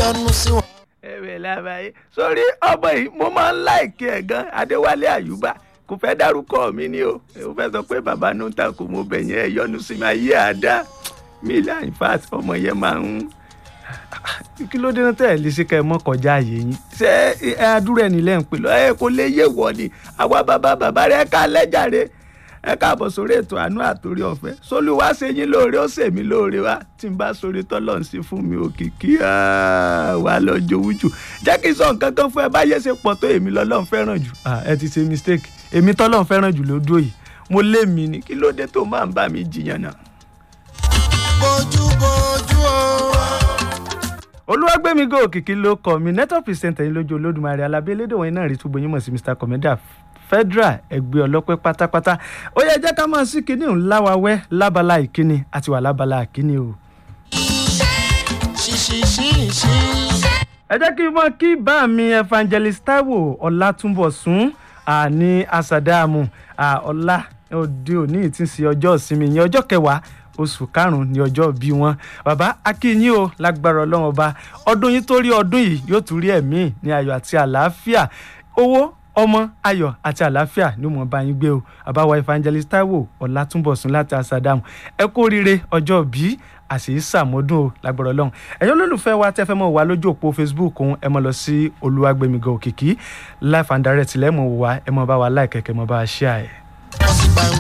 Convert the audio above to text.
yọnu sí wọn. ẹ̀rẹ̀ làbàyè sórí ọmọ yìí mo máa ń láìkí ẹ̀ gan adéwálé àyùbá kò fẹ́ dárúkọ mi ni o ó fẹ́ sọ pé bàbá ló ń ta kò mo bẹ̀ yẹn yọnu sí mi ayé àdá mi là in fact ọmọ yẹn máa ń kí ló dé náà tẹ̀ lè ṣe ká ẹ mọ́ kọjá ààyè yín ṣé ẹ adúrò ẹni lẹ́ ń pè lọ ẹ kò lè yé wọ ni àwa bàbá bàbá rẹ ká lẹ́jàre ẹ káàbọ̀ sórí ètò àánú àtòrí ọ̀fẹ́ sólúwá ṣe yín lóore ó ṣèmí lóore wá tí n bá sórí tọ́lọ̀ ń sí fún mi òkìkí wà lọ jowú jù jẹ́ kí n sọ nǹkan kan fún ẹ báyé ṣe pọ̀ tó èmi lọ́lọ́ ń fẹ́ràn jù ẹ ti ṣe mistake èmi tọ́lọ́ ń fẹ́ràn jù lódò yìí mo lé mi ni kí ló dé tó máa ń bá mi jiyàn náà. bójú bójú o. olúwàgbẹ́mígò òkìkí ló kọ mi network presenter yín lójú olódùmarè alábẹ́lẹ́dẹ̀ wọ̀nyí náà rí túbọ̀ yín mọ̀ sí mr commander federal ẹgbẹ́ ọlọ́pẹ́ pátápátá ó yẹ jẹ́ ká máa sí kinní òun láwawẹ́ lábala ìkíni àti wà lábala ìkíni o. ṣíṣíṣíṣí. ẹ jẹ́ kí n mọ̀ kí bá mi evangelist taiwo ọlátúnbọ̀sún ní asàdáàmù ọlá òde òní tí ń ṣe ọjọ́ ìsinmi ìyẹn ọjọ́ kẹwàá oṣù karùn-ún ní ọjọ́ bí wọn bàbá akínyìn o lágbára ọlọ́run ọba ọdún yìí tó rí ọdún yìí yóò tún rí ẹ̀mí ní ayọ̀ àti àlàáfíà owó ọmọ ayọ̀ àti àlàáfíà ní mọ̀ bá yín gbé o àbáwá evangelist taiwo ọ̀làtúnbọ̀sún láti asadamu ẹ kú oríire ọjọ́ bí àṣeyí sàmọ́dún o lágbára ọlọ́run ẹ̀yin olólùfẹ́ wa tẹ́ fẹ́ mọ̀ wá lójú òpó facebook òun ẹ mọ̀ lọ sí olúwàgbẹ̀mígan òkìkí life and direct lẹ́mọ̀ wá ẹ mọ̀ bá wa láìkẹ̀kẹ́ mọ̀ bá wa ṣíà ẹ̀.